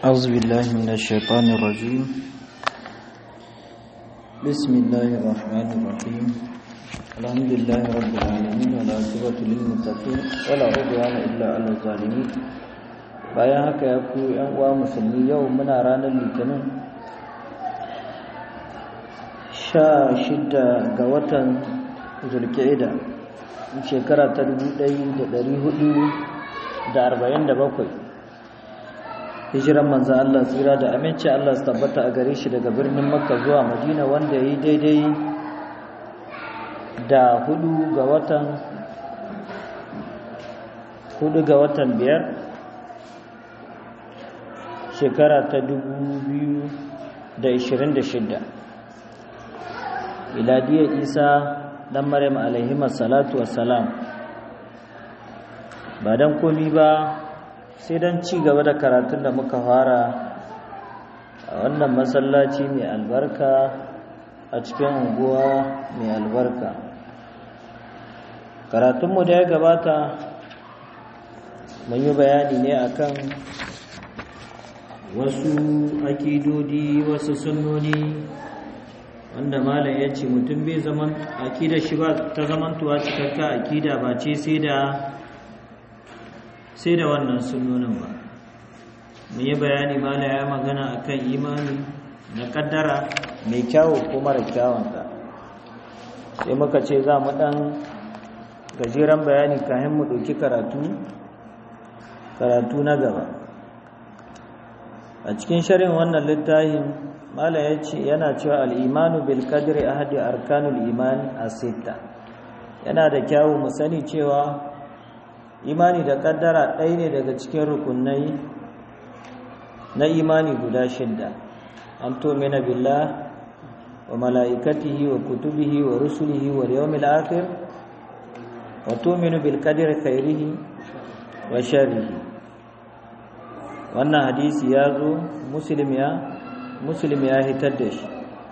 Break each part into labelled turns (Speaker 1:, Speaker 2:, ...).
Speaker 1: أعوذ بالله من الشيطان الرجيم بسم الله الرحمن الرحيم الحمد لله رب العالمين والعاقبة للمتقين ولا عدوان إلا على الظالمين bayan haka ya ku yan uwa musulmi yau muna ranar litinin sha shida ga watan zulkida shekara ta dubu ɗaya da ɗari hudu da arba'in da bakwai hijiran manzan Allah tsira da aminci Allah su tabbata a gare shi daga birnin makka zuwa madina wanda ya yi daidai da hudu ga watan hudu ga watan biyar shekara ta dubu biyu da ishirin da shidda iladiyar isa dan maryam alaihimar salatu wassalam ba don komi ba sai don ci gaba da karatun da muka fara a wannan masallaci mai albarka a cikin unguwa mai albarka karatunmu da ya gabata mun yi bayani ne akan wasu akidodi wasu sunnoni wanda malam ya ce mutum bai zaman akidar shi ba ta zamantuwa cikakka akida ba ce sai da sai da wannan sunnonin ba mun yi bayani mala ya magana akan imani na kaddara mai kyawu ko mara kyawunta sai muka ce za mu dan gajeren bayani kayan mu ɗauki karatu karatu na gaba a cikin sharin wannan littafin mala ya ce yana cewa al'imanu bil kadri ahadi arkanul iman a sita yana da kyawu mu sani cewa imani da kaddara ɗaya ne daga cikin rukunai na imani guda shidda an tomina billah wa mala'ikatihi wa kutubihi wa rusulihi wa yawmil akhir wa tu'minu bil qadri khairihi wa sharrihi wannan hadisi ya zo muslim ya muslim ya hitar da shi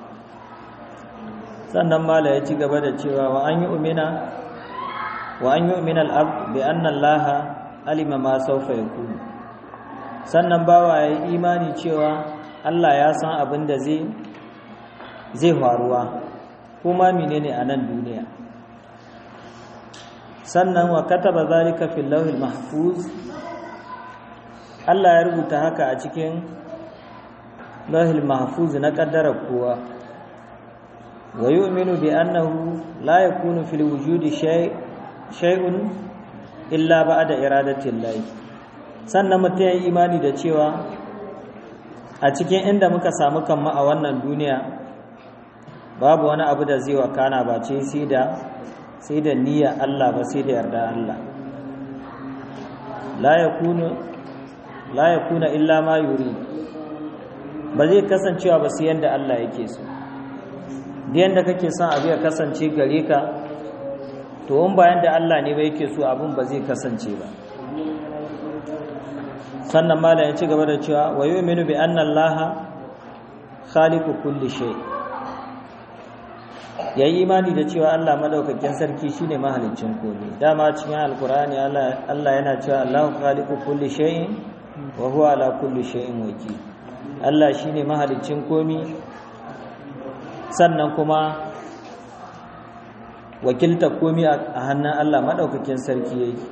Speaker 1: sannan mala ya ci gaba da cewa wa an yi umina wa an yu'mina al-abd bi anna Allah alima ma sawfa yakun sannan bawa yayi imani cewa Allah ya san abin da zai zai faruwa kuma menene a nan duniya sannan wa kataba zalika fil lawhil mahfuz Allah ya rubuta haka a cikin lawhil mahfuz na kaddara kowa wa yu'minu bi annahu la yakunu fil wujudi shay' shay'un illa ba'da iradatin lahi sannan mutum ya imani da cewa a cikin inda muka samu kanmu a wannan duniya babu wani abu da zai wakana ba ce sai da sai da niyyar Allah ba sai da yarda Allah la yakunu la yakuna illa ma yuri ba zai kasancewa ba sai yanda Allah yake so da yanda kake son abu ya kasance gare ka to in bayan da Allah ne ba yake so abin ba zai kasance ba sannan malam ya ci gaba da cewa wa yu'minu bi anna Allah khaliqu kulli shay yayi imani da cewa Allah madaukakin sarki shine mahaliccin komai dama cikin alqur'ani Allah Allah yana cewa Allahu khaliqu kulli shay'in wa huwa ala kulli shay'in wakil Allah shine mahaliccin komai sannan kuma wakilta komi a hannun Allah maɗaukakin sarki yake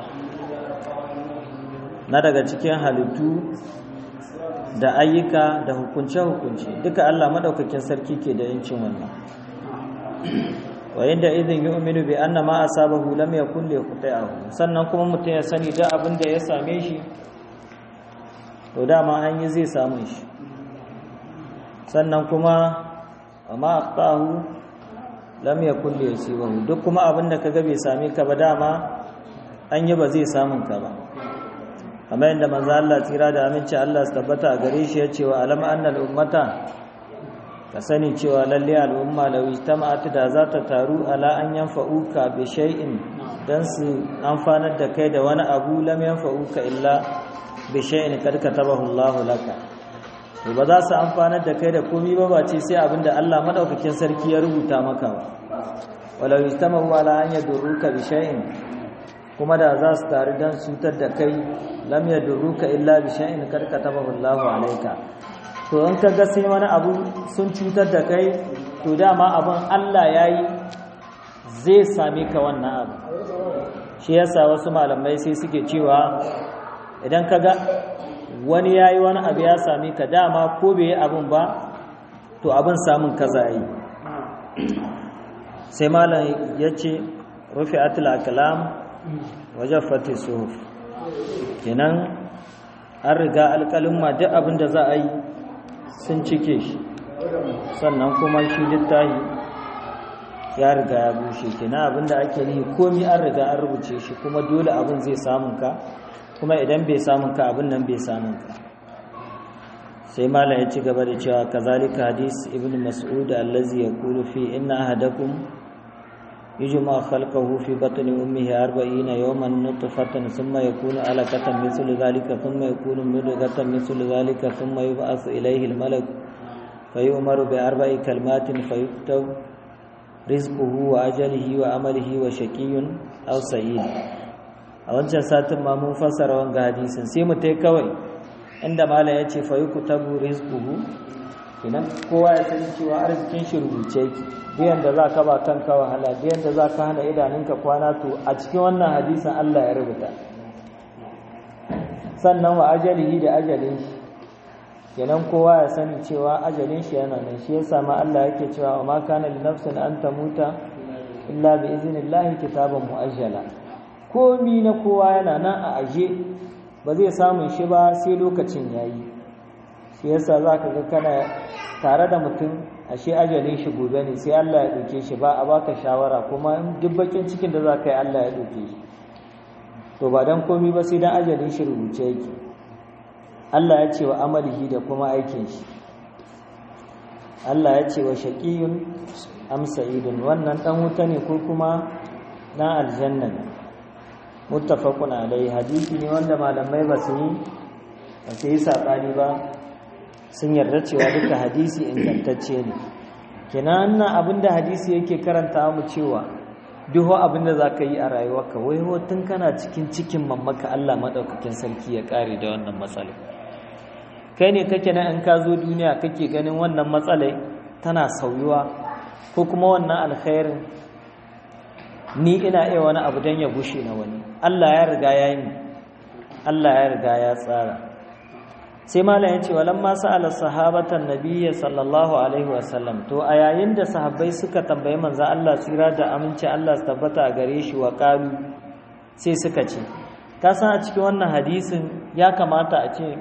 Speaker 1: na daga cikin halittu da ayyuka da hukunce-hukunce duka Allah maɗaukakin sarki ke da yancin wannan wayin da izin yi uminu bi anna ma asabahu lam yakun li yaqta'ahu sannan kuma mutum ya sani da abin da ya same shi to dama an yi zai samu shi sannan kuma amma aqtahu lam yakun li yusibahu duk kuma abin da kaga bai same ka ba dama an yi ba zai samun ka ba kamar yadda manzo Allah tsira da aminci Allah su tabbata a gare shi ya ce wa alam anna al ummata ka sani cewa lalle al umma law ijtama'at da za ta taru ala an yanfa'uka bi shay'in dan su amfanar da kai da wani abu lam yanfa'uka illa bi shay'in kad katabahu Allah laka to ba za su amfanar da kai da komi ba ba ce sai abinda Allah madaukakin sarki ya rubuta maka ba walau istamahu ala an yadurruka bi shay'in kuma da za su taru dan cutar da kai lam yadurruka illa bi shay'in kad katabahu Allahu alayka to in ka ga sai wani abu sun cutar da kai to dama abin Allah yayi zai same ka wannan abu shi yasa wasu malamai sai suke cewa idan ka ga wani yayi wani abu ya same ka dama ko bai yi abin ba to abin samun kaza yi sai malam ya ce rufe atil akalam wajen fati suhuf kenan an riga alkalin ma duk abin da za a yi sun cike shi sannan kuma shi littahi ya riga ya bushe kenan abin da ake nihi komi an riga an rubuce shi kuma dole abin zai samun ka kuma idan bai samun ka abin nan bai samun ka sai malam ya ci gaba da cewa kazalika hadis ibn mas'ud allazi yaqulu fi inna ahadakum yujma khalqahu fi batni ummihi 40 yawman nutfatan thumma yakunu alaqatan mithlu dhalika thumma yakunu mudghatan mithlu dhalika thumma yub'athu ilayhi al-malak fayu'maru bi arba'i kalimatin fayuktab rizquhu wa ajalihi wa amalihi wa shaqiyyun aw sa'id a wancan satin ma mun fassara wanga hadisin sai mu tai kawai inda mala ya ce fa yuku tabu rizquhu idan kowa ya sani cewa arzikin shi rubuce yake biyan da za ka ba kanka wahala biyan da za ka hana idanunka kwana to a cikin wannan hadisin Allah ya rubuta sannan wa ajalihi da ajalin shi kenan kowa ya sani cewa ajalin shi yana nan shi yasa ma Allah yake cewa wa ma kana li nafsin an tamuta illa bi iznillahi kitaban muajjala komi na kowa yana nan a aje ba zai samun shi ba sai lokacin yayi shi yasa zaka ga kana tare da mutum ashe ajalin shi gobe ne sai Allah ya dauke shi ba a baka shawara kuma duk bakin cikin da zaka yi Allah ya dauke shi to ba dan komi ba sai dan ajalin shi rubuce yake Allah ya ce wa amalihi da kuma aikin shi Allah ya ce wa shaqiyun am sa'idun wannan dan wuta ne ko kuma na aljanna ne muttafaqun alai hadisi ne wanda malamai ba su yi ba su yi sabani ba sun yarda cewa duka hadisi ingantacce ne kenan nan abinda hadisi yake karanta mu cewa duk abinda zaka yi a rayuwarka wai ho tun kana cikin cikin mammaka Allah madaukakin sarki ya kare da wannan matsala kai ne kake nan in ka zo duniya kake ganin wannan matsalai tana sauyuwa ko kuma wannan alkhairin ni ina iya wani abu don ya gushe na wani Allah ya riga ya yi Allah ya riga ya tsara sai malam ya ce walan ma sa'ala sahabatan nabiyyi sallallahu alaihi wasallam to a yayin da sahabbai suka tambayi manzo Allah tsira da aminci Allah su tabbata a gare shi wa qalu sai suka ce ka san a cikin wannan hadisin ya kamata a ce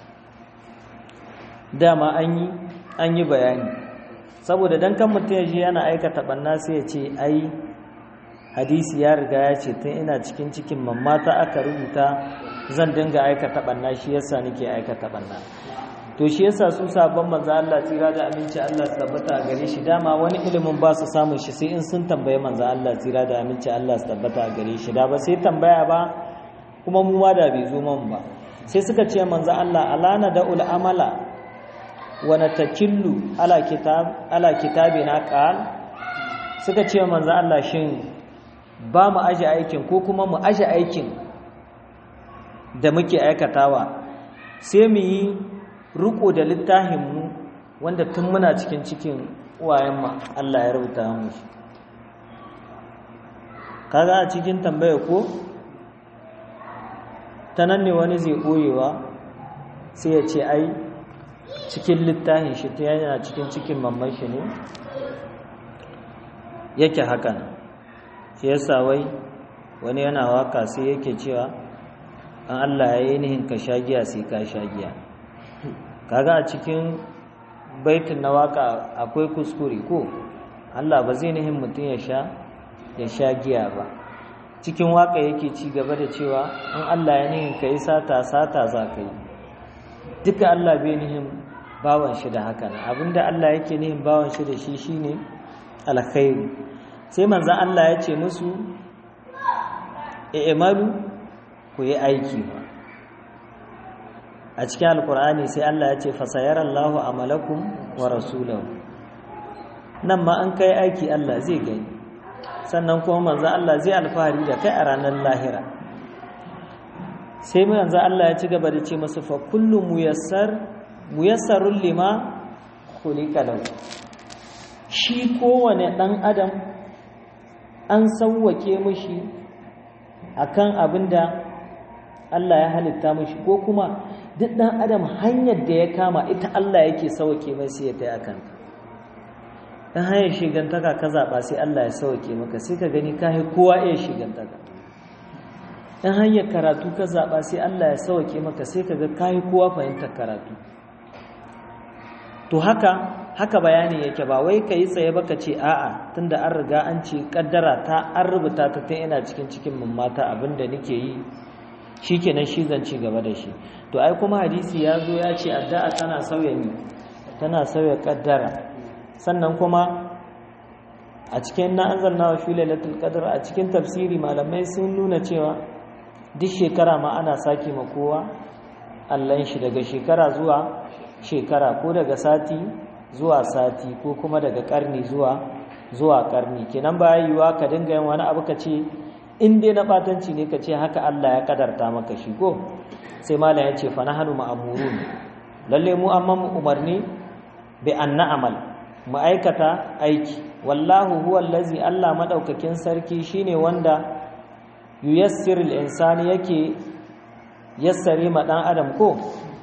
Speaker 1: dama an yi an yi bayani saboda dan kan mutum ya je yana aikata banna sai ya ce ai hadisi ya riga ya ce tun ina cikin cikin mammata aka rubuta zan dinga aikata banna shi yasa nake aikata banna to shi yasa su sabon manzo Allah tsira da aminci Allah su tabbata gare shi dama wani ilimin ba su samun shi sai in sun tambaye manzo Allah tsira da aminci Allah su tabbata gare shi da ba sai tambaya ba kuma mu ma da bai zo man ba sai suka ce manzo Allah alana da ul amala wa natakillu ala kitab ala kitabina qal suka ce manzo Allah shin ba mu aje aikin ko kuma mu aje aikin da muke aikatawa sai mu yi riko da littafinmu wanda tun muna cikin cikin uwayenmu Allah ya rubuta mu shi kaga a cikin tambaya ko ta nan ne wani zai ɓoyewa sai ya ce ai cikin littafin shi ta yana cikin cikin mamman shi ne yake hakan shi yasa wai wani yana waka sai yake cewa an Allah ya yi nihin ka shagiya sai ka shagiya kaga a cikin baitin na waka akwai kuskure ko Allah ba zai nihin mutum ya sha ya sha giya ba cikin waka yake ci gaba da cewa in Allah ya nihin ka yi sata sata za ka yi duka Allah bai nihin bawan shi da haka abinda Allah yake nihin bawan shi da shi shine alkhairu sai manzan Allah ya ce musu i'malu ku yi aiki a cikin alkur'ani sai Allah ya ce fasayarallahu amalakum wa rasulahu nan ma an kai aiki Allah zai gani sannan kuma manzan Allah zai alfahari da kai a ranar lahira sai mu yanzu Allah ya ci gaba da ce masu fa kullu muyassar muyassarul lima khuliqa lahu shi kowane dan adam an sauwake mishi akan abinda Allah ya halitta mishi ko kuma duk dan adam hanyar da ya kama ita Allah yake sauwake mai sai ya tai akan dan hanyar shigantaka ka zaba sai Allah ya sauwake maka sai ka gani kai kowa iya shigantaka in hanyar karatu ka zaɓa sai Allah ya sauke maka sai ka ga kayi kowa fahimtar karatu to haka haka bayani yake ba wai ka yi tsaye baka ce a'a tunda an riga an ce kaddara ta an rubuta ta ta ina cikin cikin mata abinda nake yi shikenan shi zan ci gaba da shi to ai kuma hadisi ya zo ya ce addu'a tana sauya ni tana sauya kaddara sannan kuma a cikin na anzalna wa fi lailatul qadr a cikin tafsiri malamai sun nuna cewa duk shekara ma ana sake ma kowa allon shi daga shekara zuwa shekara ko daga sati zuwa sati ko kuma daga karni zuwa zuwa karni kenan ba yiwuwa ka dinga yin wani abu ka ce in dai na batanci ne ka ce haka Allah ya kadarta maka shi ko sai malam ya ce fa nahnu ma'murun lalle mu amma mu umarni bi an na'amal mu aikata aiki wallahu huwa allazi Allah madaukakin sarki shine wanda yuyassirul insani yake yassare ma dan adam ko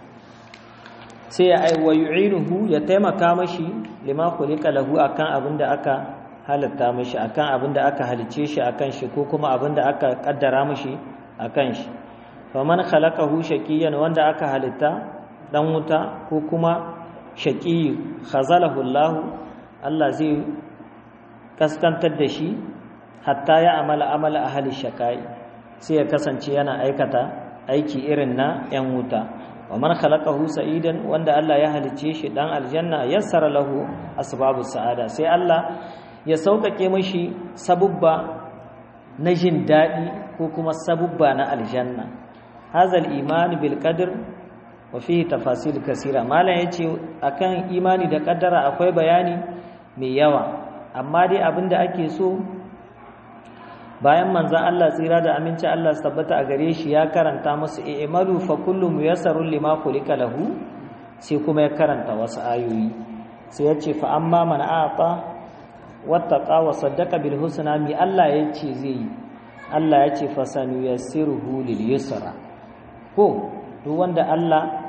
Speaker 1: sai ya ai wa yu'inuhu ya taimaka mashi lima khuliqa lahu akan abinda aka halatta mashi akan abinda aka halice shi akan shi ko kuma abinda aka kaddara mashi akan shi faman khalaqahu shaqiyan wanda aka halitta dan wuta ko kuma shaqi khazalahu Allah Allah zai kaskantar da shi hatta ya amala amala ahli shakai sai ya kasance yana aikata aiki irin na yan wuta wa man khalaqahu sa'idan wanda Allah ya halice shi dan aljanna yassara lahu asbabus sa'ada sai Allah ya sauƙaƙe mashi sabubba na jin daɗi ko kuma sabubba na aljanna hazal iman bil qadr wa fihi tafasil kasira malam yace akan imani da kaddara akwai bayani mai yawa amma dai abinda ake so bayan manzan Allah tsira da aminci Allah su tabbata a gare shi ya karanta musu i'malu fa kullu muyassarun lima khuliqa lahu sai kuma ya karanta wasu ayoyi sai ya ce fa amma man a'ta wattaqa wa saddaqa bil husna mi Allah ya ce zai yi Allah ya ce fa sanuyassiruhu lil yusra ko duk wanda Allah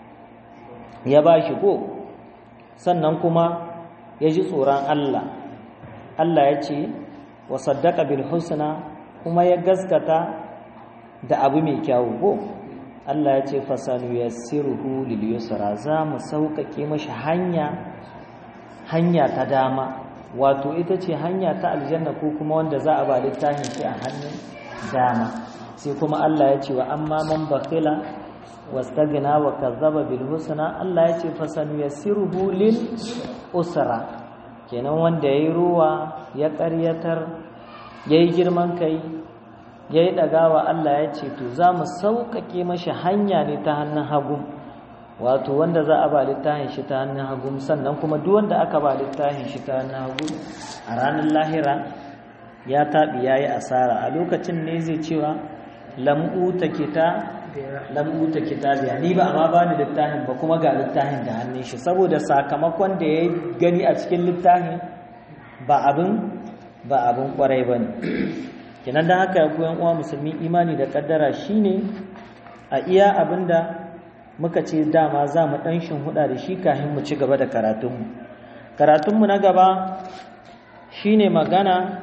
Speaker 1: ya bashi ko sannan kuma ya ji tsoron Allah Allah ya ce wa saddaka bil husna kuma ya gaskata da abu mai kyawu ko Allah ya ce fasanu yassiruhu lil yusra za mu sauƙaƙe mashi hanya hanya ta dama wato ita ce hanya ta aljanna ko kuma wanda za a ba littafin shi a hannun dama sai kuma Allah ya ce wa amma man bakhila wastagna wa kazzaba bil husna Allah ya ce fasanu yassiruhu lil usra kenan wanda yayi ruwa ya ƙaryatar yayi girman kai yayi dagawa Allah ya ce to za mu sauƙaƙe mashi hanya ne ta hannun hagu wato wanda za a ba littafin shi ta hannun hagu sannan kuma duk wanda aka ba littafin shi ta hannun hagu a ranar lahira ya taɓi ya yi asara a lokacin ne zai cewa lam'uta kita lam'uta kitabiya ni ba amma ba ni littafin ba kuma ga littafin da hannun shi saboda sakamakon da ya gani a cikin littafin ba abin ba abin kwarai ba ne kinan don haka ya koyan uwa musulmi imani da kaddara shine a iya abin da muka ce dama za mu ɗan huda da shi kafin mu ci gaba da karatunmu karatunmu na gaba shine magana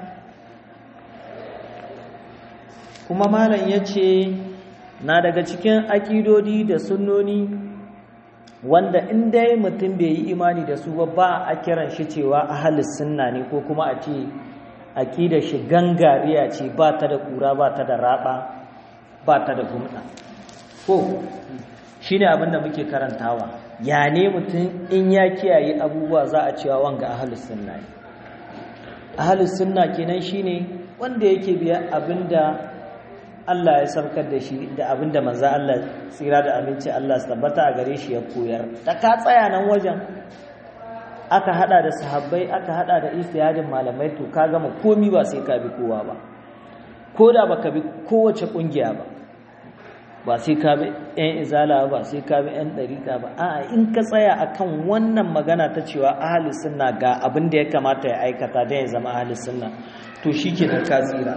Speaker 1: kuma malam ya ce na daga cikin akidodi da sunnoni wanda in dai mutum bai yi imani da su ba ba a kiran shi cewa ahalis sunna ne ko kuma a ce akidar shi gangariya ce ba ta da kura ba ta da raba ba ta da gumda ko shi ne abinda muke karantawa ya ne mutum in ya kiyaye abubuwa za a cewa wanga ahalis sunna ne ahalis sunna kenan shine wanda yake biya abinda Allah ya saukar da shi da abinda manzo Allah tsira da aminci Allah su tabbata a gare shi ya koyar da ka tsaya nan wajen aka hada da sahabbai aka hada da istiyadin malamai to ka gama komi ba sai ka bi kowa ba ko da baka bi kowace kungiya ba ba sai ka bi yan izala ba sai ka bi yan dariƙa ba a'a in ka tsaya akan wannan magana ta cewa ahli sunna ga abin da ya kamata ya aikata da ya zama ahli sunna to shikenan ka tsira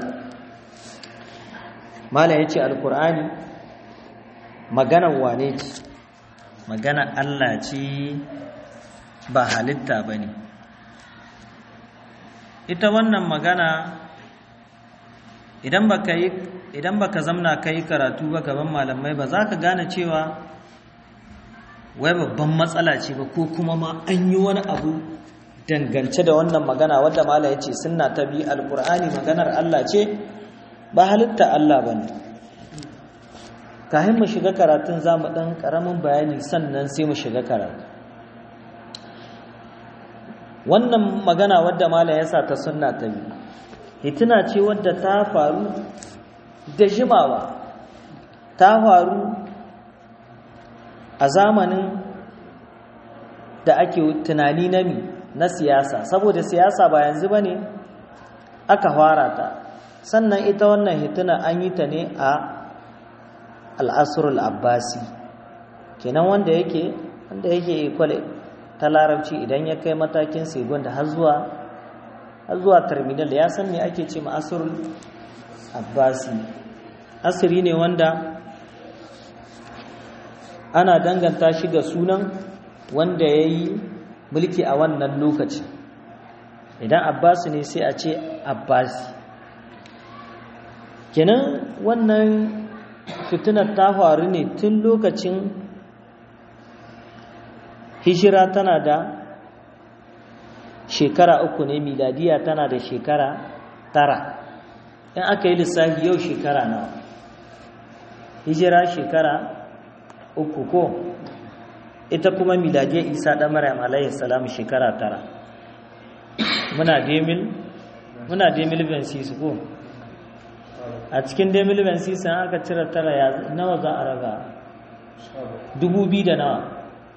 Speaker 1: malam yace alqur'ani maganar wane ce magana Allah ce ba halitta bane ita wannan magana idan baka yi idan baka zamna kai karatu ba gaban malamai ba za ka gane cewa wai babban matsala ce ba ko kuma ma an yi wani abu dangance da wannan magana wadda mala ya ce sunna ta bi alkur'ani maganar Allah ce ba halitta Allah ba ne kahin mu shiga karatun za mu ɗan ƙaramin bayani sannan sai mu shiga karatu wannan magana wadda mala ya sa ta sunna ta bi hituna ce wadda ta faru da jimawa ta faru a zamanin da ake tunani na mi na siyasa saboda siyasa ba yanzu ba ne aka fara ta sannan ita wannan hituna an yi ta ne a al'asrul abbasi kenan wanda yake wanda yake ikwale ta larabci idan ya kai matakin segon da har zuwa har zuwa terminal ya san me ake ce ma asrul abbasi asiri ne wanda ana danganta shi ga sunan wanda ya yi mulki a wannan lokaci idan abbasi ne sai a ce abbasi kenan wannan fitinar ta faru ne tun lokacin hijira tana da shekara uku ne miladiya tana da shekara tara in aka yi lissafi yau shekara nawa hijira shekara uku ko ita kuma miladiyar isa ɗan maryam alayhi salam shekara tara muna demil muna demil bensis ko a cikin demil bensis an aka cire tara ya nawa za a raga dubu biyu da nawa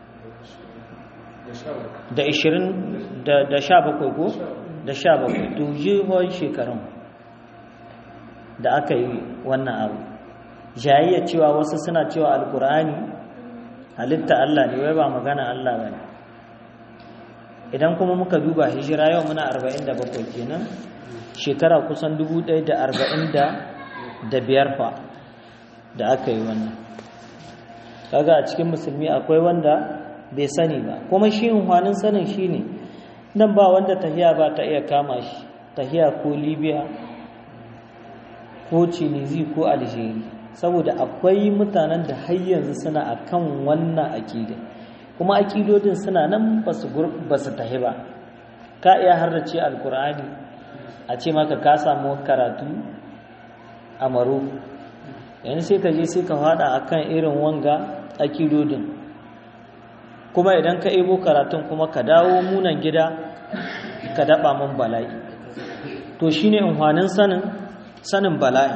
Speaker 1: da ishirin da sha bakwai ko da sha bakwai dujihon shekarun da aka yi wannan abu jayayya cewa wasu suna cewa alkur'ani halitta Allah ne wai ba magana Allah ba ne idan kuma muka duba hijira yau muna 47 kenan shekara kusan 1045 fa da aka yi wannan kaga a cikin musulmi akwai wanda bai sani ba kuma shi hwanin sanin shi ne nan ba wanda tahiya ba ta iya kama shi tahiya ko libya ko tunisi ko algeria saboda akwai mutanen da har yanzu suna akan wannan akida kuma akidodin suna nan ba su tahi ba ka iya harrace alkur'ani a ce maka ka samu karatu a maro yanzu sai ka je sai ka fada akan irin wanga akidodin kuma idan ka ebo karatun kuma ka dawo munan gida ka daba mun bala'i to shine inhwanin sanin sanin bala'i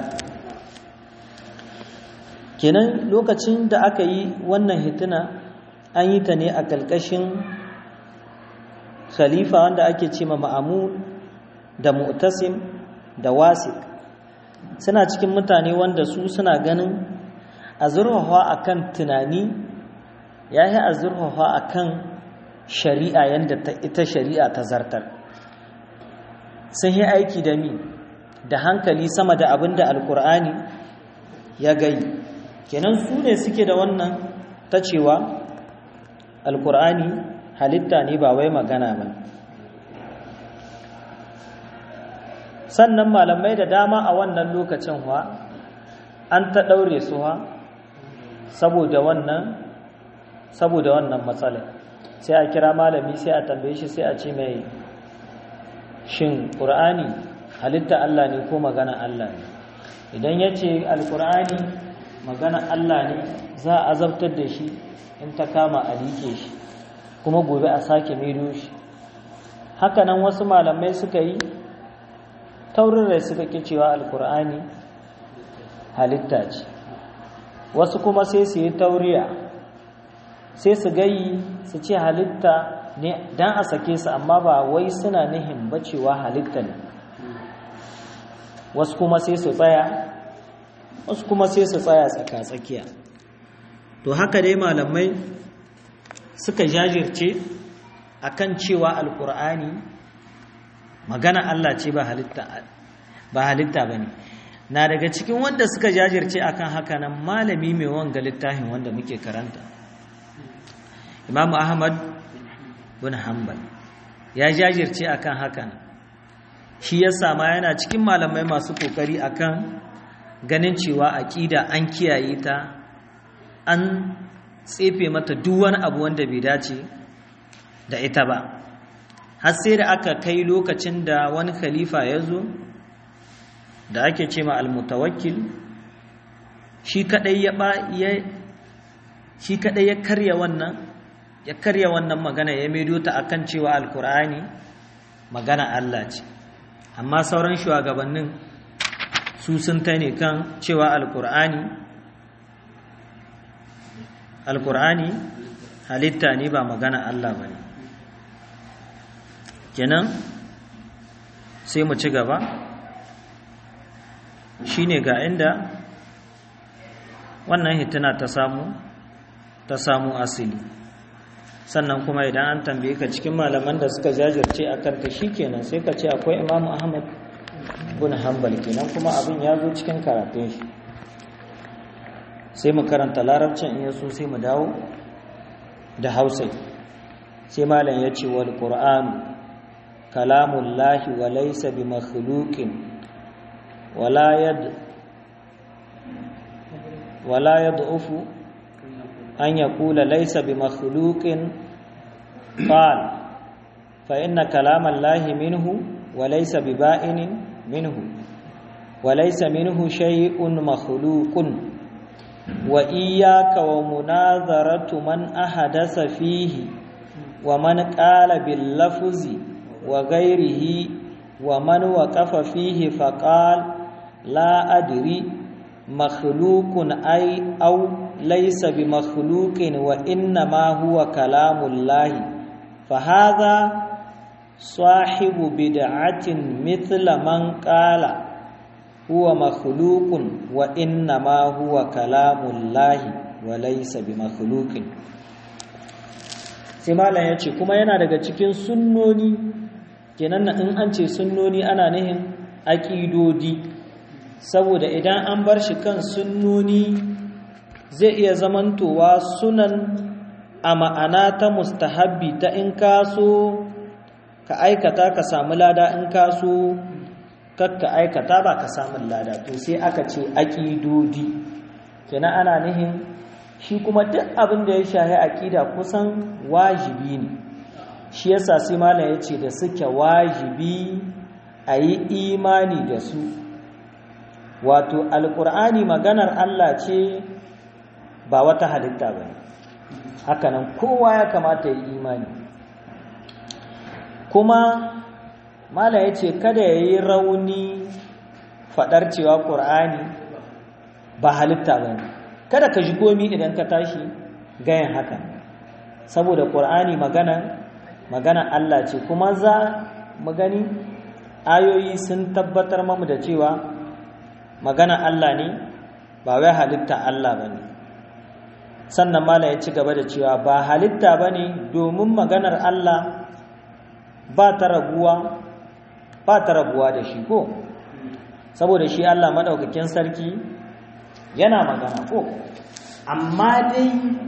Speaker 1: kenan lokacin da aka yi wannan hituna an yi ta ne a ƙarƙashin khalifa wanda ake ce ma ma'amun da mu'tasim da wasik suna cikin mutane wanda su suna ganin a zurfafa a kan tunani ya yi a zurfafa a kan shari'a yadda ita shari'a ta zartar sun yi aiki da mi da hankali sama da abin da alkur'ani ya gai kenan su ne suke da wannan ta cewa alkur'ani halitta ne ba wai magana ba sannan malamai da dama a wannan lokacin wa an ta ɗaure su wa saboda wannan saboda wannan matsalar sai a kira malami sai a tambaye shi sai a ce mai shin ƙur'ani halitta Allah ne ko magana Allah ne idan ya ce alƙur'ani magana Allah ne za a azabtar da shi in ta kama a like shi kuma gobe a sake maido shi hakanan wasu malamai suka yi taurin rai suka ke cewa alƙur'ani halitta ce wasu kuma sai su yi tauriya sai su gayi su ce halitta ne don a sake su amma ba wai suna nihin bacewa halitta ne wasu kuma sai su tsaya wasu kuma sai su tsaya tsaka-tsakiya to haka dai malamai suka jajirce akan cewa alkur'ani magana Allah ce ba halitta ba halitta bane na daga cikin wanda suka jajirce akan haka nan malami mai wanga littafin wanda muke karanta Imam Ahmad bin Hanbal ya jajirce akan haka nan shi yasa ma yana cikin malamai masu kokari akan ganin cewa aqida an kiyaye ta an tsefe mata duk wani abu wanda bai dace da ita ba har sai da aka kai lokacin da wani khalifa ya zo da ake ce ma almutawakkil shi kadai ya ba ya shi kadai ya karya wannan ya karya wannan magana ya maido ta akan cewa alkur'ani magana Allah ce amma sauran shugabannin su sun ta ne kan cewa alkur'ani alkur'ani halitta ne ba magana Allah ba ne kenan sai mu ci gaba shine ga inda wannan hituna ta samu ta samu asili sannan kuma idan an tambaye ka cikin malaman da suka jajirce a kanta kenan sai ka ce akwai imamu ahmad bin hanbal kenan kuma abin ya zo cikin karatun shi sai mu karanta larabcin in yaso sai mu dawo da hausa sai malam ya ce wal qur'an kalamullahi wa laysa bi makhluqin wala yad wala yad'ufu an yaqula laysa bi makhluqin qal fa inna kalamallahi minhu wa laysa bi ba'inin minhu wa laysa minhu shay'un makhluqun وإياك ومناظرة من أحدث فيه ومن قال باللفظ وغيره ومن وقف فيه فقال لا أدري مخلوق أي أو ليس بمخلوق وإنما هو كلام الله فهذا صاحب بدعة مثل من قال huwa makhluqun wa inna ma huwa kalamullahi wa laysa bimakhluqin sai malam yace kuma yana daga cikin sunnoni kenan in an ce sunnoni ana nihin aqidodi saboda idan an bar shi kan sunnoni zai iya zamantowa sunan a ma'ana ta mustahabbi ta in kaso ka aikata ka samu lada in kaso kakka aikata ba ka samun lada to sai aka ce aƙidodi kenan ana nihin shi kuma duk abin da ya shahi aƙida kusan wajibi ne shi yasa sai malam ya ce da suke wajibi a yi imani da su wato alƙur'ani maganar Allah ce ba wata halitta ba ne hakanan kowa ya kamata ya yi imani kuma mala ya ce kada ya yi rauni faɗar cewa ƙur'ani ba halitta ba ne kada ka ji gomi idan ka tashi gayan haka saboda ƙur'ani magana magana Allah ce kuma za mu gani ayoyi sun tabbatar mamu da cewa magana Allah ne ba wai halitta Allah ba ne sannan mala ya ci gaba da cewa ba halitta ba ne domin maganar Allah ba ta raguwa ba ta rabuwa da shi ko saboda shi Allah madaukakin sarki yana magana ko amma dai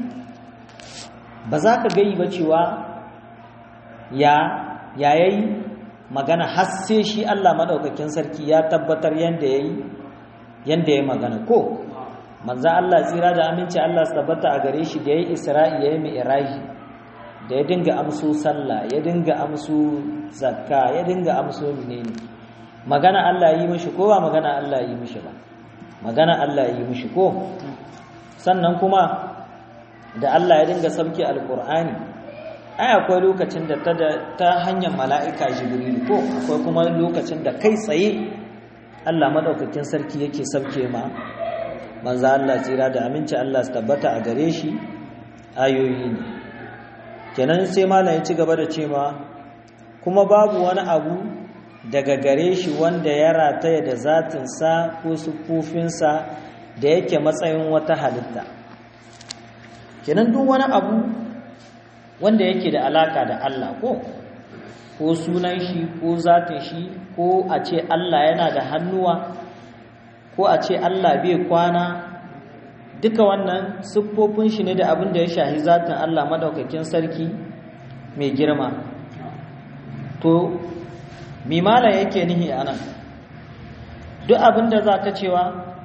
Speaker 1: ba za ka gai ba cewa ya yayi magana har sai shi Allah madaukakin sarki ya tabbatar yanda yayi yanda yayi magana ko manzo Allah tsira da aminci Allah su tabbata a gare shi da yayi Isra'i yayi Mi'raji da ya dinga amso sallah ya dinga amso zakka ya dinga amso menene magana Allah yi mishi ko ba magana Allah yi mishi ba magana Allah yi mishi ko sannan kuma da Allah ya dinga sabki alqur'ani ai akwai lokacin da ta ta hanyar mala'ika jibril ko akwai kuma lokacin da kai tsaye Allah madaukakin sarki yake sabke ma manzo Allah tsira da aminci Allah su tabbata a gare shi ayoyi ne kenan sai malam ya ci gaba da cewa kuma babu wani abu daga gare shi wanda ya rataya da zatinsa ko sufufinsa da yake matsayin wata halitta kenan duk wani abu wanda yake da alaka da Allah ko ko sunan shi ko zatin shi ko a ce Allah yana da hannuwa ko a ce Allah bai kwana duka wannan siffofin shi ne da abin da ya shahi zatin Allah madaukakin sarki mai girma to mimala yake nihi anan duk abin da za ka cewa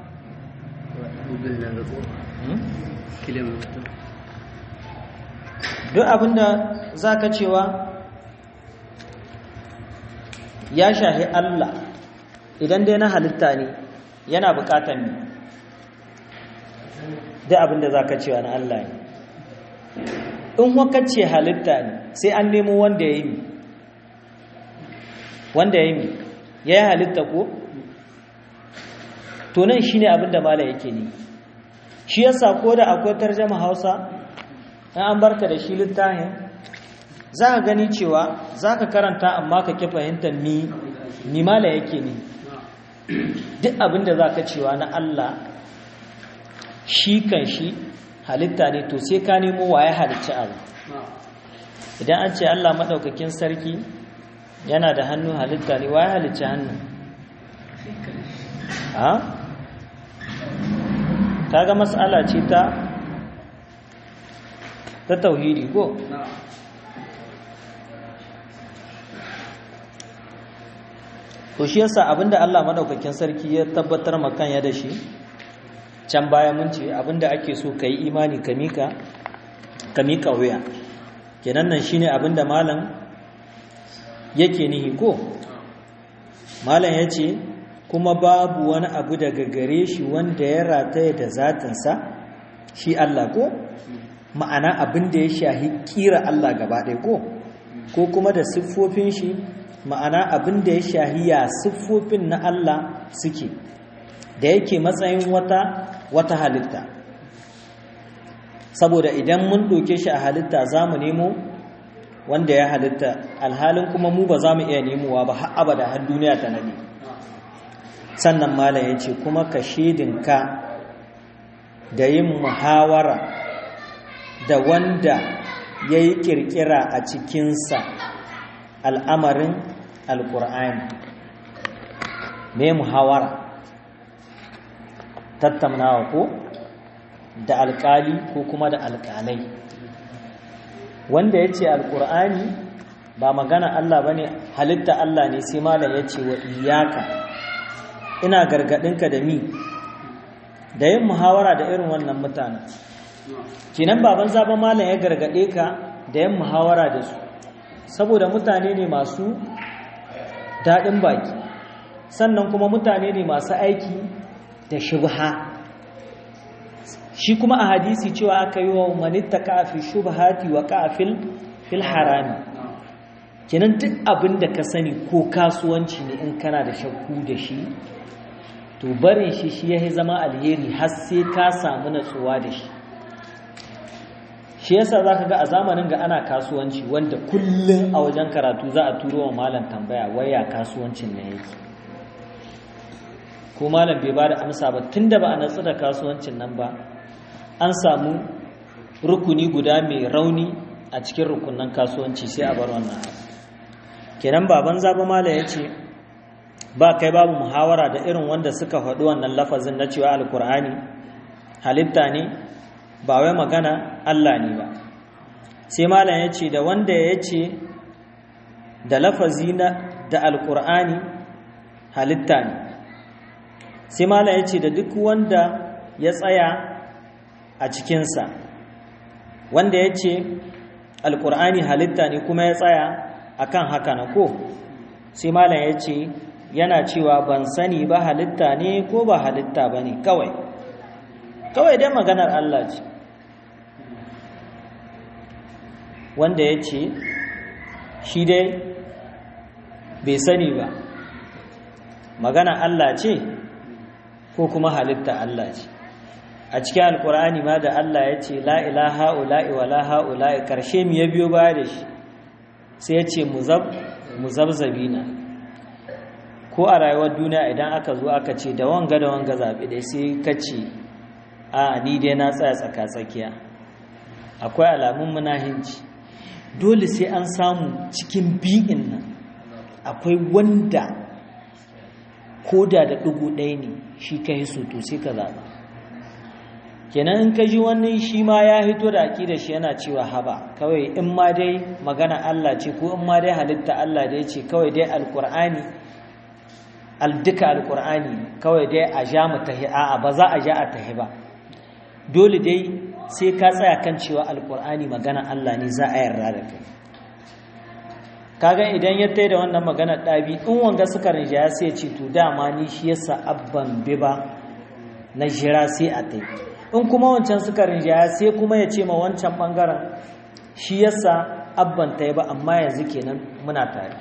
Speaker 1: duk abin da za ka cewa ya shahi Allah idan dai na halitta ne yana bukatar ne duk abin da za ka cewa na Allah ne in wakacce halitta ne sai an nemo wanda ya yi wanda ya yi ya yi halitta ko to nan shi ne abin da mala yake ne shi yasa ko da akwai tarjama hausa in an barka da shi littafin za ka gani cewa za ka karanta amma ka ki fahimtar ni ni mala yake ne duk abin da za ka cewa na Allah shi kan shi halitta ne to sai ka nemo waye halicci abu idan an ce Allah maɗaukakin sarki yana da hannu halitta ne waye halicci hannu ha kaga mas'ala ce ta ta tauhidi ko to shi yasa abinda Allah madaukakin sarki ya tabbatar makan ya da shi can baya mun ce abinda ake so kai imani ka mika ka mika wuya kenan nan shine abinda malam yake nihi ko malam yace kuma babu wani abu daga gare shi wanda ya rataye da zatinsa shi Allah ko ma'ana abin da ya shahi kira Allah gaba ɗaya ko ko kuma da siffofin shi ma'ana abin da ya shahi ya siffofin na Allah suke da yake matsayin wata wata halitta saboda idan mun ɗauke shi a halitta za mu nemo wanda ya halitta alhalin kuma mu ba za mu iya nemowa ba har abada har duniya ta nade sannan malam ya ce kuma ka shedinka da yin muhawara da wanda ya yi ƙirƙira a cikinsa al'amarin alƙur'ani mai muhawara tattaunawa ko da alƙali ko kuma da alƙalai wanda ya ce alƙur'ani ba magana Allah ba ne halitta Allah ne sai malam ya ce wa iyaka ina gargaɗinka da mi da yin muhawara da irin wannan mutanen kinan baban zaben malam ya gargaɗe ka da yin muhawara da su saboda mutane ne masu daɗin baki sannan kuma mutane ne masu aiki da shubha shi kuma a hadisi cewa aka yi wa manitta kafin shubhati wa kafin fil harami kinan duk abin da ka sani ko kasuwanci ne in kana da shakku da shi to barin shi shi ya zama alheri har sai ka samu natsuwa da shi shi yasa za ka ga a zamanin ga ana kasuwanci wanda kullum a wajen karatu za a turo wa malam tambaya waya kasuwancin na yake ko malam bai ba da amsa ba tun da ba a natsu da kasuwancin nan ba an samu rukuni guda mai rauni a cikin rukunan kasuwanci sai a bar wannan abu kenan baban zaba malam ya ce ba kai babu muhawara da irin wanda suka faɗi wannan lafazin na cewa alkur'ani halitta ne ba wai magana Allah ne ba sai malam ya ce da wanda ya ce da lafazi na da alkur'ani halitta ne sai malam ya ce da duk wanda ya tsaya a cikinsa wanda ya ce alkur'ani halitta ne kuma ya tsaya akan haka na ko sai malam ya ce yana cewa ban sani ba halitta ne ko ba halitta ba ne kawai kawai dai maganar Allah ce wanda ya ce shi dai bai sani ba magana Allah ce ko kuma halitta Allah ce a cikin alkur'ani ma da Allah ya ce la ilaha ula'i wa la ha'ula'i karshe mu ya biyo baya da shi sai ya ce muzabzabina ko a rayuwar duniya idan aka zo aka ce da wanga da wanga zaɓe dai sai ka ce a ni dai na tsaya tsaka-tsakiya akwai alamun munahinci dole sai an samu cikin bi'in nan akwai wanda koda da ɗigo ɗaya ne shi ka yi so to sai ka zaɓa kenan in ka ji wani shi ma ya hito da aƙida shi yana cewa haba kawai in ma dai magana Allah ce ko in ma dai halitta Allah dai ce kawai dai alƙur'ani duka alƙur'ani kawai dai a ja mu tahi a'a ba za a ja a tahi ba dole dai sai ka tsaya kan cewa alƙur'ani magana Allah ne za a yarda da kai kaga idan ya tai da wannan magana ɗabi in wanga suka rinjaya sai ce to dama ni shi yasa abban bi ba na jira sai a tai in kuma wancan suka rinjaya sai kuma ya ce ma wancan ɓangaren shi yasa abban ta ba amma yanzu kenan muna tare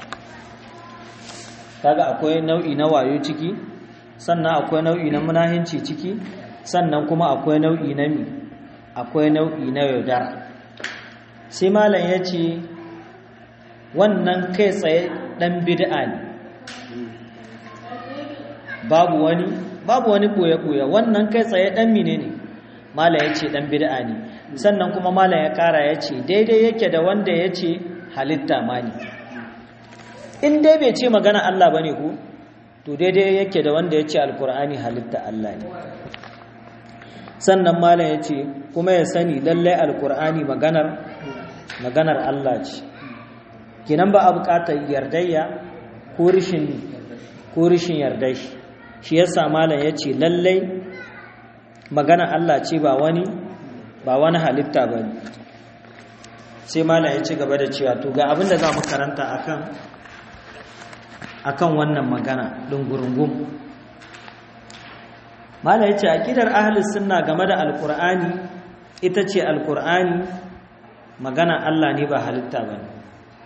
Speaker 1: kaga akwai nau'i na wayo ciki sannan akwai nau'i na munahinci ciki sannan kuma akwai nau'i na mi akwai nau'i na yaudara sai malam ya ce wannan kai tsaye ɗan bid'a ne babu wani babu wani ɓoye-ɓoye wannan kai tsaye ɗan mine ne malam ya ce ɗan bid'a ne sannan kuma malam ya ƙara ya ce daidai yake da wanda ya ce halitta ma ne in dai bai ce magana Allah ba ne ku to daidai yake da wanda ya ce alkur'ani halitta Allah ne sannan malam ya ce kuma ya sani lallai alkur'ani maganar maganar Allah ce kinan ba a buƙatar yardayya ko rishin ko rishin yardai shi yasa malam ya ce lallai magana Allah ce ba wani ba wani halitta ba ne sai malam ya ci gaba da cewa to ga abinda za mu karanta akan akan wannan magana ɗungurungun malam ya ce aƙidar ahalus sunna game da alƙur'ani ita ce alƙur'ani magana Allah ne ba halitta ba ne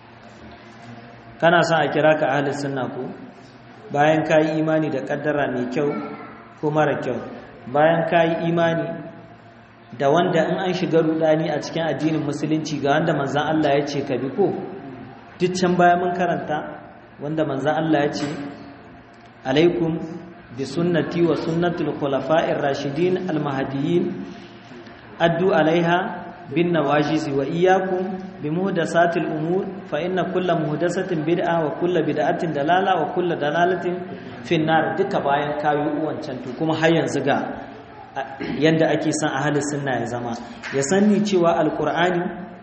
Speaker 1: kana son a kira ka ahalus sunna ko bayan ka yi imani da ƙaddara mai kyau ko mara kyau bayan ka yi imani da wanda in an shiga rudani a cikin addinin musulunci ga wanda manzan Allah ya ce ka bi ko duk can baya mun karanta wanda manzan Allah ya ce alaikum bi sunnati wa sunnatul khulafa'ir rashidin almahdiyyin addu alaiha bin nawajizi wa iyyakum bi muhdasatil umur fa inna kulla muhdasatin bid'a wa kulla bid'atin dalala wa kulla dalalatin finnar duka bayan kayi wancan to kuma har yanzu ga yanda ake son ahli sunna ya zama ya sanni cewa alqur'ani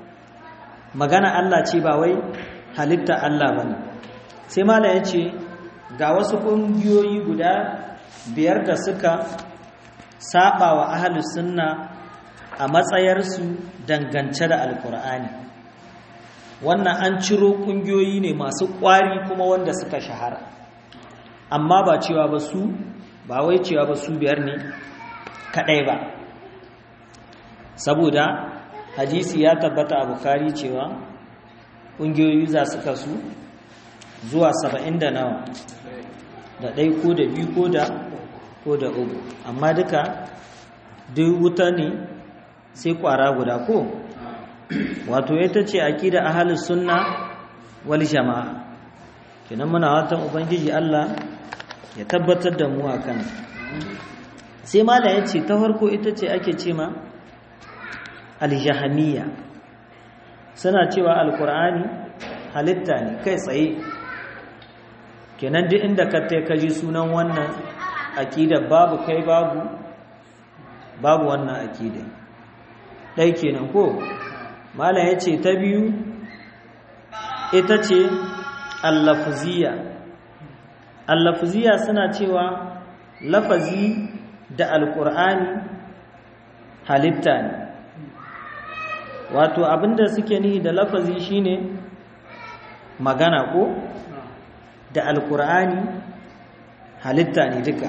Speaker 1: magana Allah ce ba wai halitta Allah bane sai mala yace ga wasu kungiyoyi guda biyar da suka saba wa ahli sunna a matsayarsu dangance da alqur'ani wannan an ciro kungiyoyi ne masu kwari kuma wanda suka shahara amma ba cewa ba su ba wai cewa ba su biyar ne kadai ba saboda hadisi ya tabbata a bukari cewa ƙungiyoyi za su kasu zuwa saba'in da nawa da ɗai ko da biyu ko da ko da uku amma duka duk wuta ne sai ƙwara guda ko wato ita ce aƙida ahalus sunna wal jama'a kenan muna watan ubangiji Allah ya tabbatar da mu akan sai mala ya ce ta farko ita ce ake ce ma aljahamiya suna cewa alkur'ani halitta ne kai tsaye kenan duk inda ka tai kaji sunan wannan akida babu kai babu babu wannan akida dai kenan ko mala ya ce ta biyu ita ce allafziya allafziya suna cewa lafazi da alkur'ani halitta ne wato abinda suke nihi da lafazi shine magana ko da alkur'ani halitta ne duka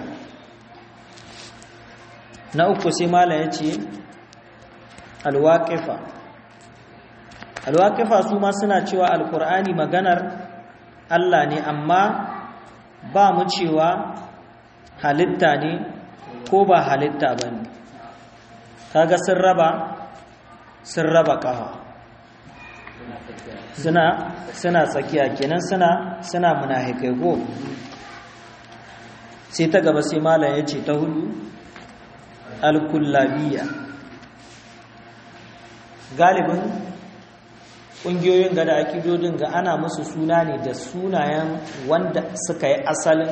Speaker 1: na uku sai mala ya ce alwaƙifa alwaƙifa su ma suna cewa alkur'ani maganar allah ne amma ba mu cewa halitta ne ko ba halitta ba ne kaga sun raba sun raba ƙafa suna suna tsakiya kenan suna suna munafikai ko sai ta gaba sai malam ya ce ta hudu alkullabiya galibin ƙungiyoyin ga da akidodin ga ana musu suna ne da sunayen wanda suka yi asalin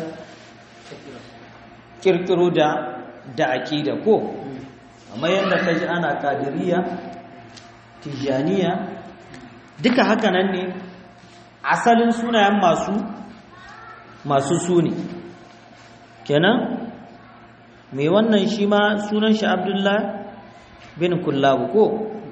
Speaker 1: kirkiro da da akida ko amma yadda ka ji ana kadiriya tijaniya duka haka nan ne asalin sunayen masu masu suni kenan mai wannan shi ma sunan shi abdullah bin kullabu ko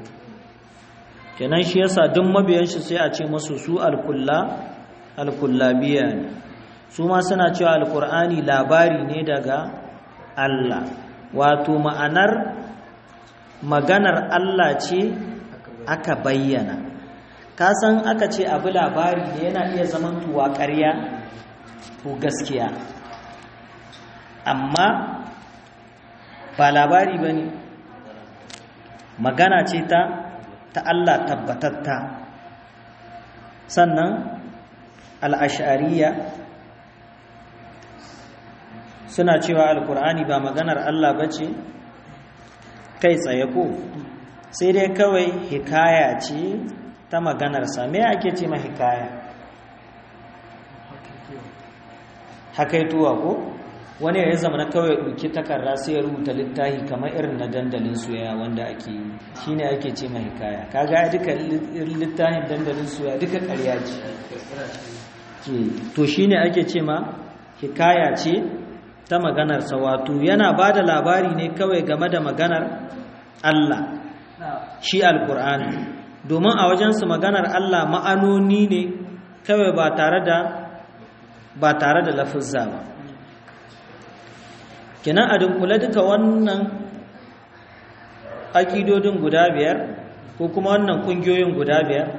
Speaker 1: kenan shi yasa duk mabiyan shi sai a ce masu su alkulla alkullabiya ne su ma suna cewa alkur'ani labari ne daga Allah wato ma'anar maganar Allah ce aka bayyana ka san aka ce abu labari ne yana iya zaman tuwa ƙarya ko gaskiya amma ba labari ba ne magana ce ta ta Allah tabbatatta sannan al'ashariya suna cewa alkur'ani ba maganar Allah ba ce kai tsaye ko sai dai kawai hikaya ce ta maganarsa me ake ce ma hikaya hakaituwa ko wani ya zama na kawai ɗauki takarda sai ya rubuta littafi kamar irin na dandalin soyayya wanda ake yi shi ne ake ce ma hikaya kaga duka littafin dandalin soyayya duka ƙarya ce to shi ne ake ce ma hikaya ce ta maganarsa wato yana ba da labari ne kawai game da maganar Allah shi alkur'ani domin a wajensu maganar Allah ma'anoni ne kawai ba tare da ba tare da lafizza ba kinan a dunkule duka wannan akidodin guda biyar ko kuma wannan kungiyoyin guda biyar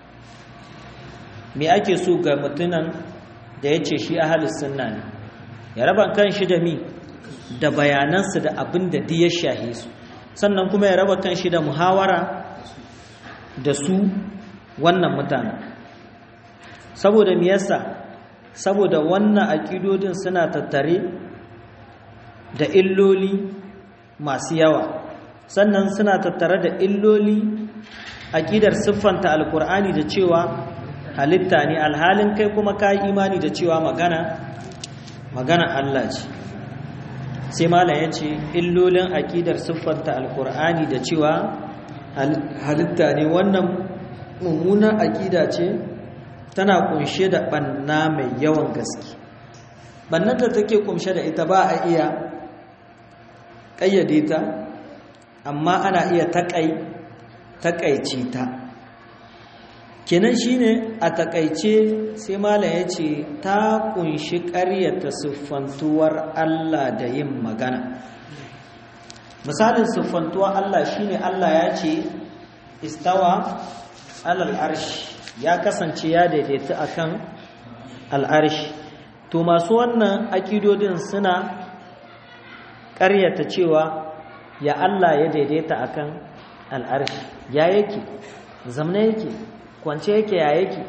Speaker 1: me ake so ga mutunan da ya ce shi ahalis sunna ne ya raba kan shi da mi da bayanansu da abin da ya shahe su sannan kuma ya raba kan shi da muhawara da su wannan mutanen saboda me yasa saboda wannan aƙidodin suna tattare da illoli masu yawa sannan suna tattare da illoli aƙidar siffanta alkur'ani da cewa halitta ne alhalin kai kuma ka imani da cewa magana magana Allah ce sai malam ya ce illolin aƙidar siffanta alkur'ani da cewa halitta ne wannan mummunan aƙida ce tana kunshe da ɓanna mai yawan gaske ɓannan da take kunshe da ita ba a iya ƙayyade ta amma ana iya taƙaice ta kenan shine a taƙaice sai malam ya ce ta kunshi ƙaryata siffantuwar Allah da yin magana misalin siffantuwar Allah shine Allah ya ce istawa alal arshi ya kasance ya daidaita akan al'arshi to masu wannan akidodin suna ƙaryata cewa ya Allah ya daidaita akan al'arshi ya yake zamna yake kwance yake ya yake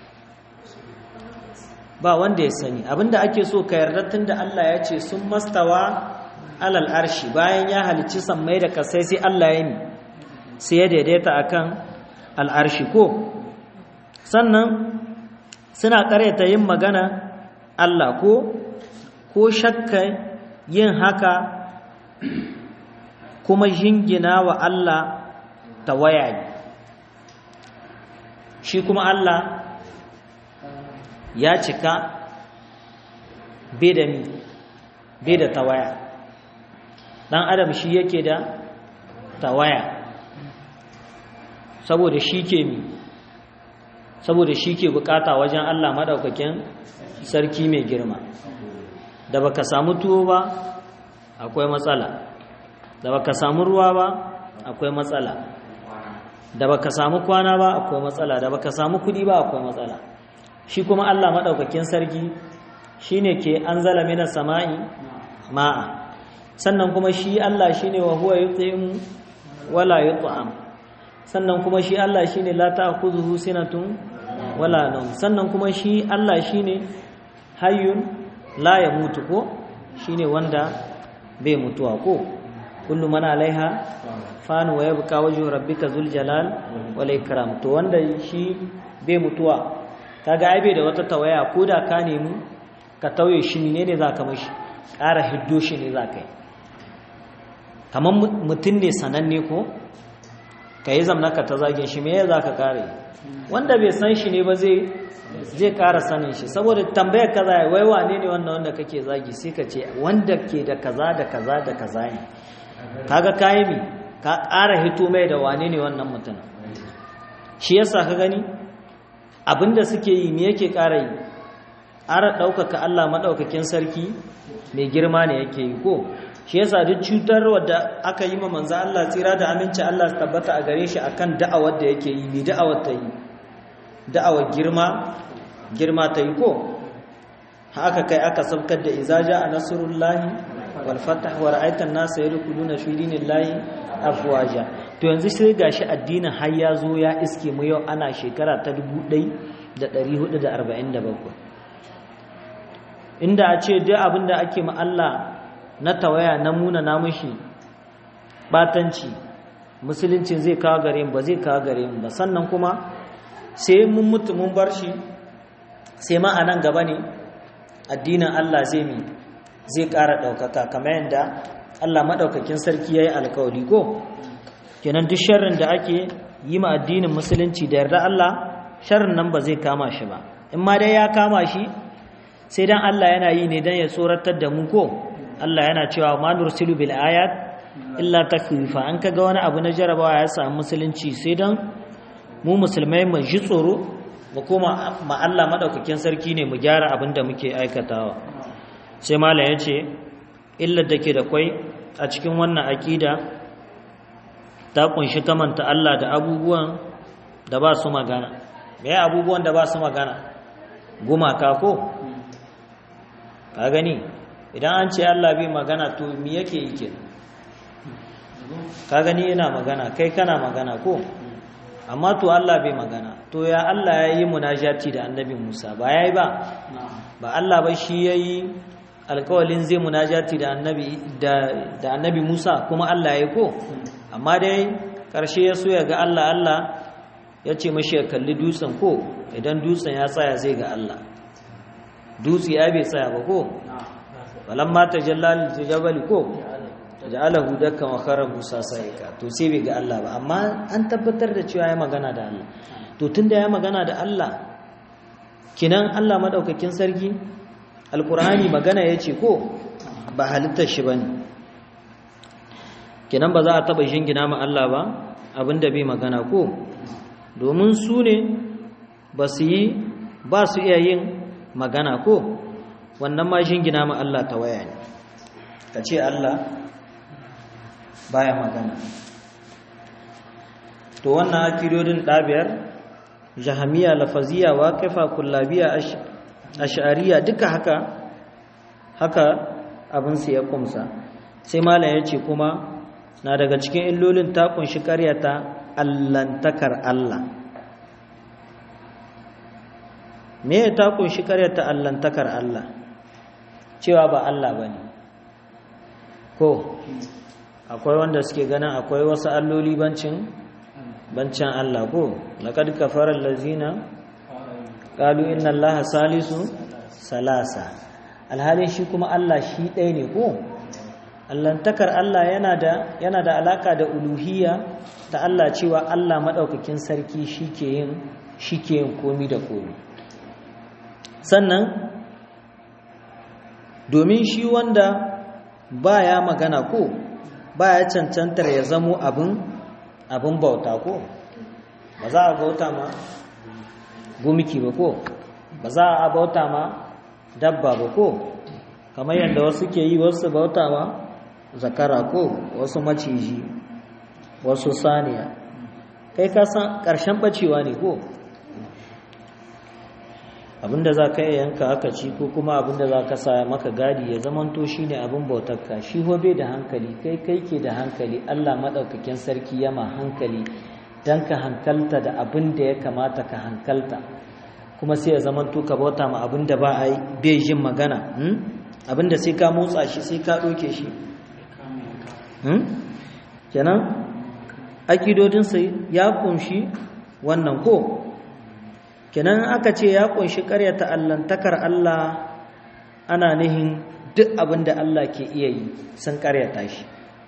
Speaker 1: ba wanda ya sani abinda ake so ka yarda tunda Allah ya ce sun mastawa alal arshi bayan ya halicci sammai da kasai sai Allah ya yi sai ya daidaita akan al'arshi ko sannan suna karyata yin magana Allah ko ko shakka yin haka kuma jingina wa Allah tawaya shi kuma Allah ya cika bai da mi bai da tawaya dan adam shi yake da tawaya saboda shi ke mi saboda shi ke bukata wajen Allah madaukakin sarki mai girma da baka samu tuwo ba akwai matsala da baka samu ruwa ba akwai matsala da baka samu kwana ba akwai matsala da baka samu kudi ba akwai matsala shi kuma Allah madaukakin sarki shine ke anzala minas sama'i ma'a sannan kuma shi Allah shine wa huwa yut'im wala yut'am sannan kuma shi Allah shine la ta'khudhuhu sinatun wala nawm sannan kuma shi Allah shine hayyun la yamutu ko shine wanda bai mutuwa ko kullu man alaiha fan wa yabqa wajhu rabbika zul jalal wal ikram to wanda shi bai mutuwa kaga ai bai da wata tawaya ko da ka nemi ka tauye shi ne ne zaka mishi ƙara hiddo shi ne zaka yi kamar mutum ne sananne ko ka yi zamnaka ta zage shi me za ka kare wanda bai san shi ne ba zai zai kara sanin shi saboda tambayar kaza wai wane ne wannan wanda kake zagi sai ka ce wanda ke da kaza da kaza da kaza ne kaga kayi mi ka ƙara hito mai da wane ne wannan mutum shi yasa ka gani abinda suke yi me yake ƙara yi ƙara ɗaukaka Allah maɗaukakin sarki mai girma ne yake yi ko shi yasa duk cutar wadda aka yi ma manzo Allah tsira da aminci Allah su tabbata a gare shi akan da'awar da yake yi mai da'awar ta yi da'awar girma girma ta yi ko haka kai aka sabkar da iza a nasrullahi wal fath wa ra'aita an-nasa yadkhuluna fi dinillahi afwaja to yanzu sai gashi addinin har ya zo ya iske mu yau ana shekara ta 1447 inda a ce duk abin da ake ma Allah na tawaya na muna namushi batanci musuluncin zai kawo gare mu ba zai kawo gare mu ba sannan kuma sai mun mutu mun bar shi sai ma a nan gaba ne addinin Allah zai mi zai ƙara ɗaukaka kamar yadda Allah maɗaukakin sarki ya yi alkawari ko kenan duk sharrin da ake yi ma addinin musulunci da yarda Allah sharrin nan ba zai kama shi ba in ma dai ya kama shi sai dan Allah yana yi ne dan ya tsoratar da mu ko Allah yana cewa ma nursilu bil ayat illa takwifa an kaga wani abu na jarabawa ya samu musulunci sai dan mu musulmai mu ji tsoro mu koma ma Allah madaukakin sarki ne mu gyara abin da muke aikatawa sai malam yace illar da ke da kwai a cikin wannan akida ta kunshi kamanta Allah da abubuwan da ba su magana me abubuwan da ba su magana gumaka ko ka gani idan an ce Allah bai magana to me yake yi ke ka gani yana magana kai kana magana ko amma to Allah bai magana to ya Allah ya yi munajati da annabi Musa ba ya yi ba ba Allah ba shi ya yi alkawalin zai munajati da annabi da annabi Musa kuma Allah ya yi ko amma dai ƙarshe ya so ya ga Allah Allah ya ce mashi ya kalli dutsen ko idan dutsen ya tsaya zai ga Allah dutse ya bai tsaya ba ko walamma tajalla lil jabal ko ja'alahu dakkan wa khara musa saika to sai bai ga Allah ba amma an tabbatar da cewa ya magana da Allah to tunda ya magana da Allah kinan Allah madaukakin sarki alqur'ani magana yace ko ba halittar shi bane kinan ba za a taba shingina ma Allah ba abinda bai magana ko domin su ne ba su yi ba su iya yin magana ko wannan ma shingina ma Allah ta waya ne ka ce Allah baya magana to wannan akirodin ɗabiyar jahamiya lafaziya waqifa kullabiya ash'ariya duka haka haka abin su ya kumsa sai malam ya ce kuma na daga cikin illolin ta kunshi karyata allantakar Allah me ya ta kunshi karyata allantakar Allah cewa ba Allah bane ko akwai wanda suke ganin akwai wasu alloli bancin bancin Allah ko laqad kafara allazina qalu inna allaha salisu salasa alhalin shi kuma Allah shi ɗaya ne ko allantakar Allah yana da yana da alaka da uluhiyya ta Allah cewa Allah madaukakin sarki shike yin shike yin komi da komi sannan domin shi wanda baya magana ko baya cancantar ya zamo abin abin bauta ko ba za a bauta ma gumiki ba ko ba za a bauta ma dabba ba ko kamar yadda wasu ke yi wasu bauta ma zakara ko wasu maciji wasu saniya kai ka san ƙarshen bacewa ne ko abinda za ka iya yanka aka ci ko kuma abinda za ka sa maka gadi ya zamanto shi ne abin bautarka shi hobe da hankali kai kai ke da hankali allah maɗaukakin sarki yama hankali don ka hankalta da abin da ya kamata ka hankalta kuma sai ya zamanto ka bauta ma abin da ba a yi bai jin magana abin da sai ka motsa shi sai ka ɗauke shi kenan akidodinsa ya kunshi wannan ko kenan aka ce ya kunshi karyata allantakar Allah ana nihin duk abin da Allah ke iya yi sun karyata shi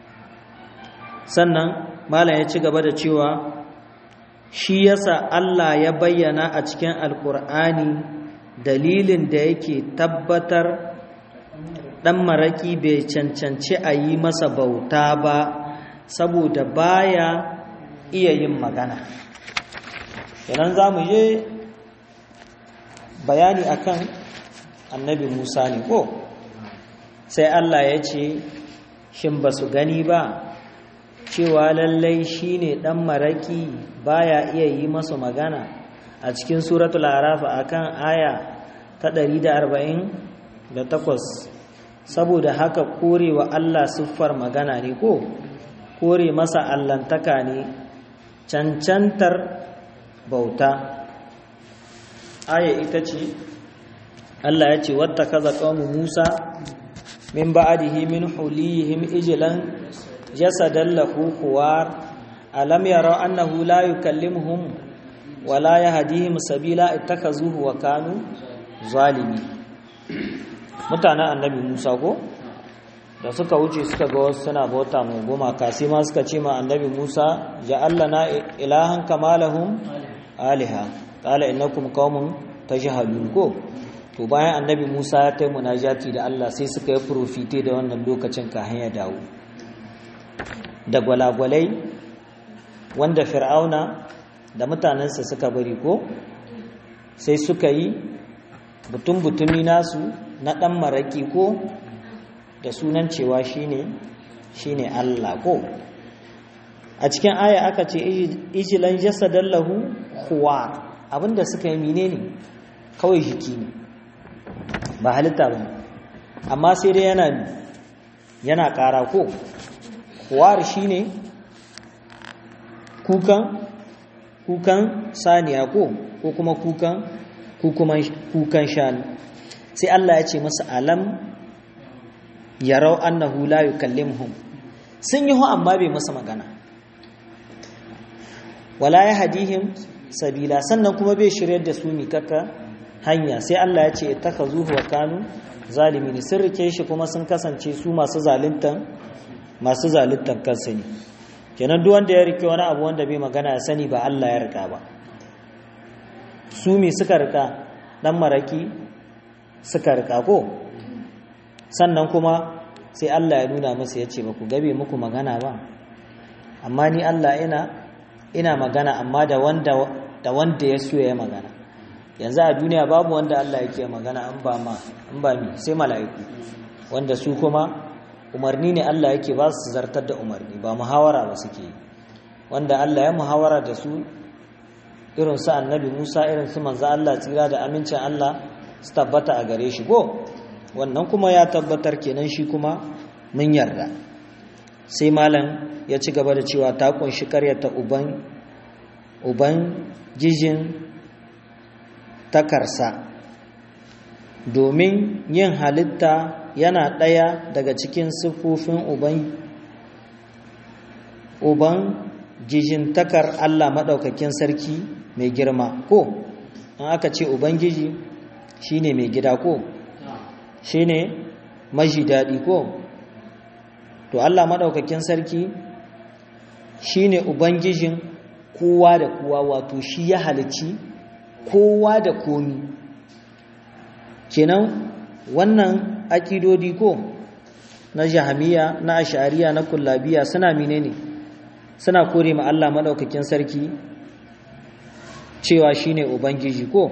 Speaker 1: sannan malam ya ci gaba da cewa shi yasa Allah ya bayyana a cikin alkur'ani dalilin da yake tabbatar ɗan maraƙi bai cancanci a yi masa bauta ba saboda baya iya yin magana yanan za mu je bayani akan annabi musa ne ko sai Allah ya ce shin ba su gani ba cewa lallai shi ne ɗan maraƙi baya iya yi masu magana a cikin suratul arafa akan aya ta 148 saboda haka korewa Allah siffar magana ne ko kore masa allantaka ne cancantar bauta aya ita ce Allah ya ce wata kaza ƙaunin Musa min ba'adihi min hulihim ijilan jasadan lahu kuwar alam yara annahu la yukallimuhum wala yahdihim sabila ittakazuhu wa kanu zalimi mutanen annabi Musa ko da suka wuce suka ga wasu suna bauta mu gumaka sai ma suka ce ma annabi Musa ja'alna ilahan kamalahum aliha qala innakum qaumun tajhalun ko to bayan annabi Musa ya tai munajati da Allah sai suka yi profite da wannan lokacin ka hanya dawo da gwalagwalai wanda fir'auna da mutanensa suka bari ko sai suka yi butun-butumi nasu na ɗan maraƙi ko da sunan cewa shine shine Allah ko a cikin aya aka ce ijilan jasadan lahu huwa abinda suka yi menene kawai jiki ne ba halitta ba amma sai dai yana yana ƙara ko huwar shine kukan kukan saniya ko ko kuma kukan kukan shanu sai Allah ya ce masa alam yarau annahu la yukallimuhum sun yi amma bai masa magana wala ya hadihim sabila sannan kuma bai shiryar da su mikaka hanya sai Allah ya ce takhazuhu wa kanu zalimin sun rike shi kuma sun kasance su masu zaluntan masu zaluntan kansu ne kenan duk wanda ya rike wani abu wanda bai magana ya sani ba Allah ya rika ba su mi suka rika dan maraki suka rika ko sannan kuma sai Allah ya nuna musu ya ce ba ku gabe muku magana ba amma ni Allah ina ina magana amma da wanda da wanda ya so ya magana yanzu a duniya babu wanda Allah yake magana an ba ma an ba mi sai mala'iku wanda su kuma umarni ne Allah yake ba su zartar da umarni ba muhawara ba suke yi wanda Allah ya muhawara da su irin su annabi Musa irin su manzo Allah tsira da amincin Allah su tabbata a gare shi go wannan kuma ya tabbatar kenan shi kuma mun yarda sai malam ya ci gaba da cewa ta kunshi karyata uban uban jijin takarsa domin yin halitta yana ɗaya daga cikin siffofin uban uban jijintakar Allah maɗaukakin sarki mai girma ko an aka ce ubangiji shine mai gida ko shine maji daɗi ko to Allah maɗaukakin sarki shine ubangijin kowa da kowa wato shi ya halici kowa da komi kenan wannan akidodi ko na jahamiya na ashariya na kullabiya suna menene suna kore ma Allah maɗaukakin sarki cewa shine ubangiji ko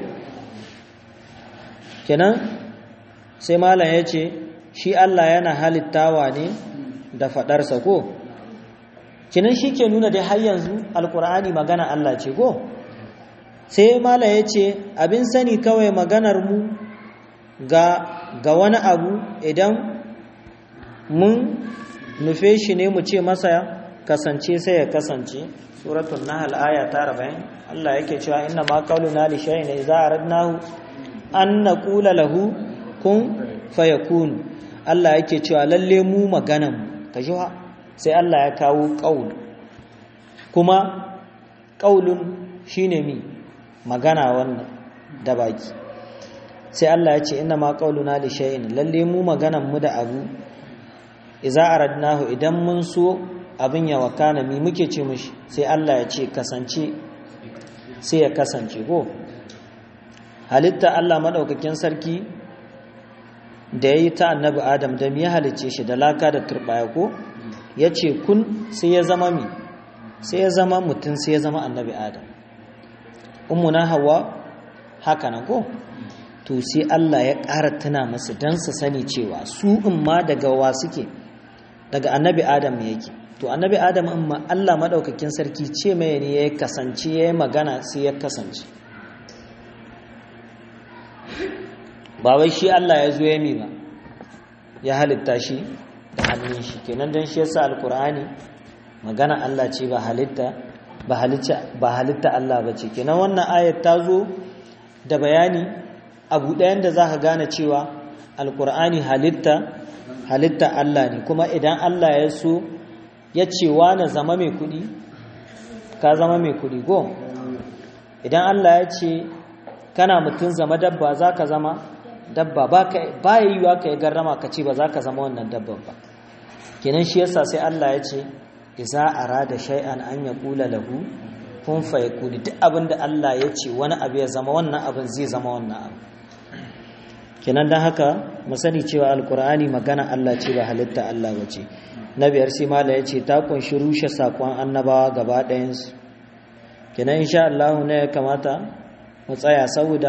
Speaker 1: kenan sai malam ya ce shi Allah yana halittawa ne da faɗarsa ko kinan shi ke nuna dai har yanzu alkur'ani magana Allah ce ko sai malam ya ce abin sani kawai maganar mu ga ga wani abu idan mun nufe shi ne mu ce masa kasance sai ya kasance suratul nahl aya ta 40 Allah yake cewa inna ma qauluna li shay'in idza aradnahu an naqula lahu kun fayakun Allah yake cewa lalle mu maganan ka ji sai Allah ya kawo qaul kuma qaulun shine mi magana wannan da baki sai Allah ya ce inna ma qauluna li shay'in lalle mu maganan mu da abu idza aradnahu idan mun so abin ya wakana mi muke ce mishi sai Allah ya ce kasance sai ya kasance ko halitta Allah madaukakin sarki da yayi ta annabi Adam da mi ya halicce shi da laka da turbaya ko yace kun sai ya zama mi sai ya zama mutum sai ya zama annabi Adam ummuna hawa haka nan ko to sai Allah ya ƙara tuna masu don su sani cewa su in ma daga wa suke daga annabi adam yake to annabi adam in ma Allah maɗaukakin sarki ce mai ne ya kasance ya yi magana sai ya kasance ba wai shi Allah ya zo ya mi ba ya halitta shi da hannun shi kenan don shi yasa alkur'ani magana Allah ce ba halitta ba halitta Allah ba ce kenan wannan ayat ta zo da bayani abu ɗayan da za ka gane cewa alkur'ani halitta halitta Allah ne kuma idan Allah ya so ya ce na zama mai kuɗi ka zama mai kuɗi go idan Allah ya ce kana mutum zama dabba za ka zama dabba ba ya yiwuwa ka yi garrama ka ce ba za ka zama wannan dabban ba kenan shi yasa sai Allah ya ce iza arada shay'an an yaqula lahu kun fa yakuni duk abinda Allah ya ce wani abu ya zama wannan abin zai zama wannan abu kenan don haka mu sani cewa alkur'ani magana Allah ce ba halitta Allah ba ce na biyar sai mala ya ce ta kunshi rushe sakon annabawa gaba ɗayansu kenan insha Allah ne ya kamata mu tsaya saboda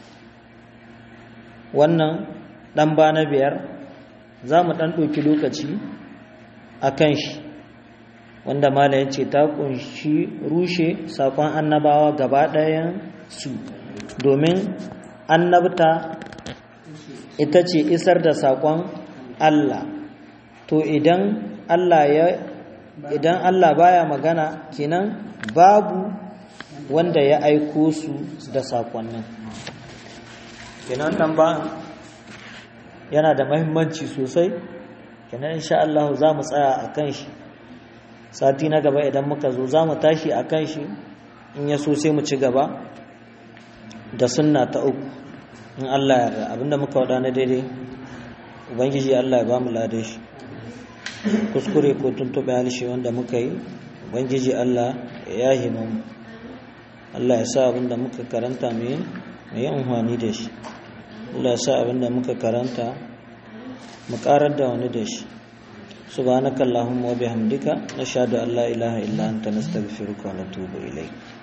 Speaker 1: wannan ɗan ba na biyar za mu ɗan ɗauki lokaci a kan shi wanda mala ya ce ta kunshi rushe sakon annabawa gaba ɗayan su domin annabta ita ce isar da saƙon Allah to idan Allah ya idan Allah baya magana kenan babu wanda ya aiko su da saƙonnin kenan nan ba yana da mahimmanci sosai kenan insha Allah za mu tsaya a kan shi sati na gaba idan muka zo za mu tashi a kan shi in ya so sai mu ci gaba da sunna ta uku in Allah yarda abinda muka wada na daidai ubangiji Allah ya ba mu lade shi kuskure ko tuntube halishe wanda muka yi ubangiji Allah ya yahi mu Allah ya sa abinda muka karanta mu yi amfani da shi Allah ya sa abinda muka karanta mu karar da wani da shi subhanakallahumma wa bihamdika nashhadu an la ilaha illa anta nastaghfiruka wa natubu ilayk